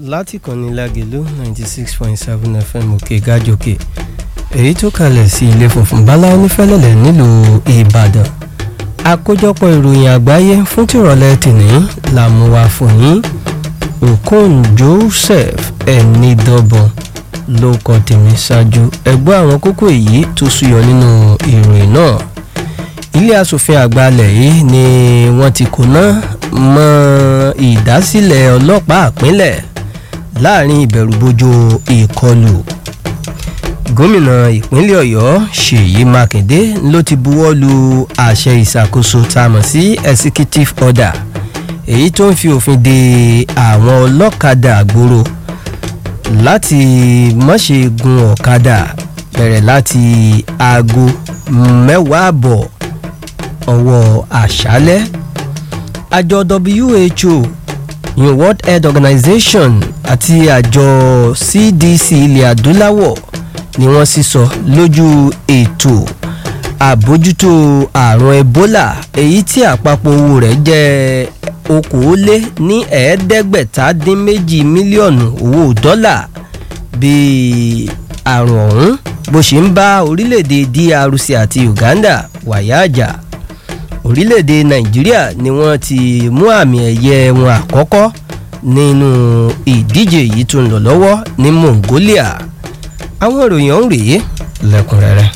láti kànnì lágẹ̀lú ninety six point seven fm òkè gájòkè èyí tó kalẹ̀ sí ilé funfun bala onífẹ́lẹ́lẹ̀ nílùú ìbàdàn àkójọpọ̀ ìròyìn àgbáyé fún tìrọ̀lẹ́ tìní la mú wá fún yín okon joseph ẹnidọ́bọ̀n ló kọ tèmi ṣáájú ẹgbẹ́ àwọn kókó èyí tó súyọ nínú ìròyìn náà ilé asòfin àgbà alẹ̀ yìí ni wọ́n ti kóná mọ́ ìdásílẹ̀ ọlọ́pàá àpínlẹ̀ láàrin ìbẹ̀rùbojo ìkọlù gómìnà ìpínlẹ̀ ọ̀yọ́ ṣèyí mákindé ló ti buwọ́ lu àṣẹ ìṣàkóso tá a mọ̀ sí executive order èyí tó ń fi òfin de àwọn ọlọ́kadà àgbòrò láti mọ̀ṣe gun ọ̀kadà bẹ̀rẹ̀ láti aago mẹ́wàá àbọ̀ ọwọ́ àṣálẹ́ àjọ who new world health organization àti àjọ cdc ilẹ̀ adúláwọ̀ ni wọ́n sísọ lójú ètò àbójútó àrùn ebola èyí tí àpapọ̀ owó rẹ̀ jẹ́ okòólé ní ẹ̀ẹ́dẹ́gbẹ̀ta dín méjì mílíọ̀nù owó dọ́là bí àrùn ọ̀hún bó ṣe ń bá orílẹ̀-èdè drc àti uganda wàyà àjà orílẹ̀-èdè nàìjíríà ni wọ́n ti mú àmì ẹ̀yẹ wọn àkọ́kọ́ nínú ìdíje yìí tó ń lọ lọ́wọ́ ní mongolia àwọn ìròyìn ọ̀hún rèé lẹ́kùnrẹ́rẹ́.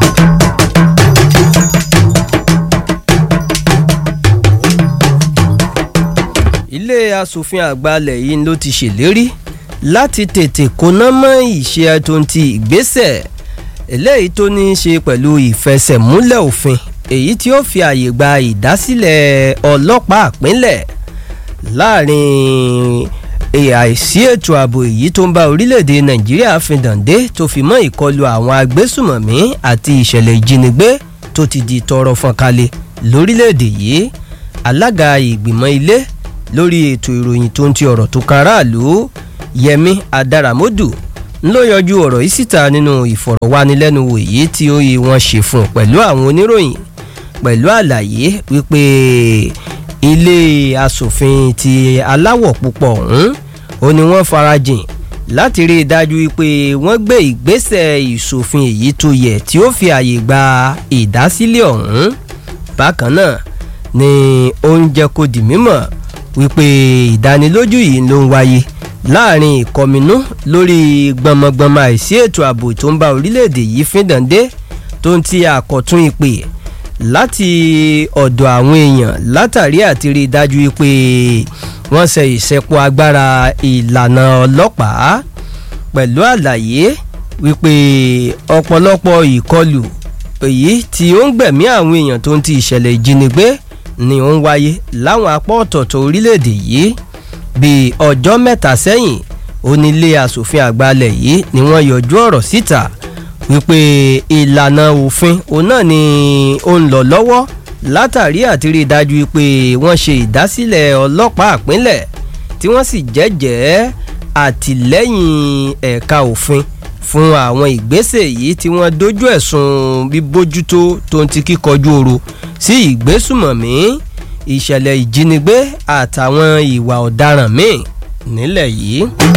ilé asòfin àgbàlẹ̀ yìí ló ti ṣèlérí láti tètè kóná mọ́ ìṣe tó ń ti ìgbésẹ̀ eléyìí tó ní í ṣe pẹ̀lú ìfẹsẹ̀múlẹ̀ òfin èyí tí ó fi àyè gba ìdásílẹ̀ ọlọ́pàá àpínlẹ̀ láàrin àìsí ètò ààbò èyí tó ń bá orílẹ̀-èdè nàìjíríà fìdàndé tó fi mọ́ ìkọlù àwọn agbésùmọ̀mí àti ìṣẹ̀lẹ̀ ìjínigbé tó ti di tọrọ fọ́nkalẹ̀ lórílẹ̀-èdè yìí alága ìgbìmọ̀ ilé lórí ètò ìròyìn tó ń ti ọ̀rọ̀ tó kan aráàlú yẹmi adaramodu ló yọjú ọ̀rọ̀ yìí síta nínú ìfọ̀rọ̀wánilẹ́nuwò èyí tí ó yí wọn ṣe fún pẹ̀lú àwọn oníròyìn pẹ̀lú àlàyé wípé ilé asòfin ti aláwọ̀ púpọ̀ ọ̀hún ó ní wọ́n farajìn láti rí i dájú wípé wọ́n gbé ìgbésẹ̀ ìṣòfin èyí tó yẹ tí ó fi àyè gba ìdásílẹ̀ ọ̀hún bákan náà ni ó ń jẹ́ kó di mímọ̀ wípé ìdánilójú yìí ló ń wáyé láàrin ìkọminú lórí gbọmọgbọmọ àìsí ètò ààbò tó ń bá orílẹ̀-èdè yìí fíndàndé tó ń ti àkọ́tún ìpè láti ọ̀dọ̀ àwọn èèyàn látàrí àti rí i dájú pé wọ́n ṣe ìṣẹ́pọ̀ agbára ìlànà ọlọ́pàá pẹ̀lú àlàyé wípé ọ̀pọ̀lọpọ̀ ìkọlù èyí tí ó ń gbẹ̀mí àwọn èèyàn tó ń ti ìṣẹ̀lẹ̀ ìjínigbé ni ó ń wáyé láwọn apá ọ̀tọ̀ọ̀tọ̀ orílẹ̀-èdè yìí bíi ọjọ́ mẹ́ta sẹ́yìn onílé asòfin àgbàlẹ̀ yìí ni wọ́n yọjú ọ̀rọ̀ síta wípé ìlànà òfin òun náà ni ó ń lọ lọ́wọ́ látàrí àti rí i dájú pé wọ́n ṣe ìdásílẹ̀ ọlọ́pàá àpínlẹ̀ tí wọ́n sì jẹ́jẹ́ àtìlẹ́yìn ẹ̀ka òfin fún àwọn ìgbésẹ̀ yìí tí wọ́n dojú ẹ̀sùn bíbójútó tó ń ti kíkọjú oro sí ìgbésùmọ̀mí ìṣẹ̀lẹ̀ ìjínigbé àtàwọn ìwà ọ̀daràn míì nílẹ̀ yìí.